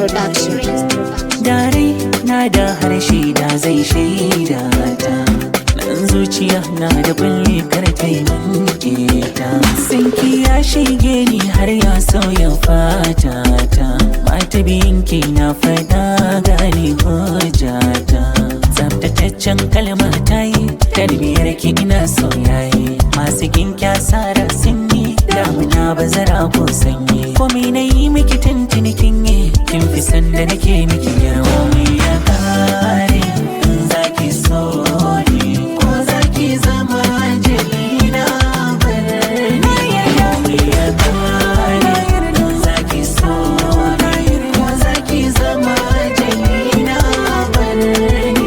Production. Dare na da harshe da zai shaida ta Nan zuciya na da bulle karfe mun ta Sinki ya shige ni har ya sauya fata ta Mata biyinki na faɗa gane hujjata Tsaftataccen kalma ta yi Tarbiyar ki ina soyaye Masu ginka sara sun yi Damuna bazara ko sanyi Komai na yi miki tuntuni kin yi Kin fi sanda nake miki yarwa mai ya kare In zaki so ni Ko zaki zama jalina barni Komai ya kare In zaki so ni Ko zaki zama jalina barni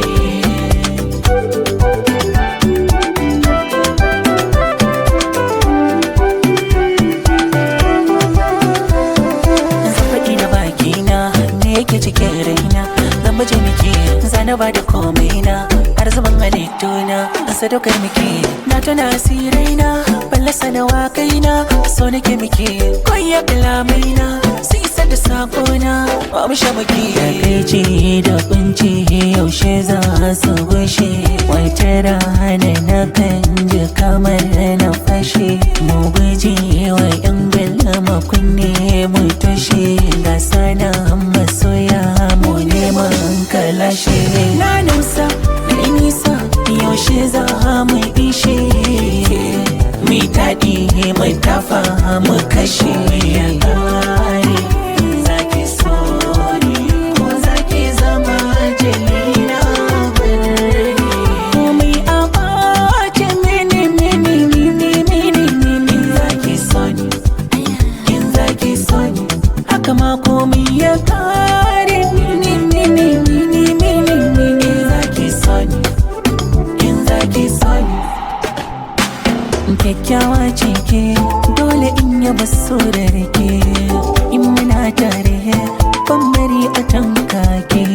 zan faɗi da bakina me yake cikin raina zan baje miki zana ba da komai na har zaman halittuna a sadaukar miki na tuna asirai na fallasa na wakai na so nake miki koya kalamai na su isa da sakona ba mu sha maki da kai ce da kunci yaushe za su gushe wata rana na kan ji kamar na fashe mu guji wa yan galama kunne mu tushe ga sana masoya mu neman kalashe na nusa na nisa yaushe za mu ishe mi taɗi mu tafa mu kashe ya ƙare zaki so ni ko zaki zama jalina birni komai a ɓace mini mini mini mini mini zaki so ni in zaki so ni haka ma komai ya ƙare mini mini mini mini mini zaki so ni in zaki so ni kyakkyawa ce ke dole in yaba so da rike in muna tare ban bari a tanka ke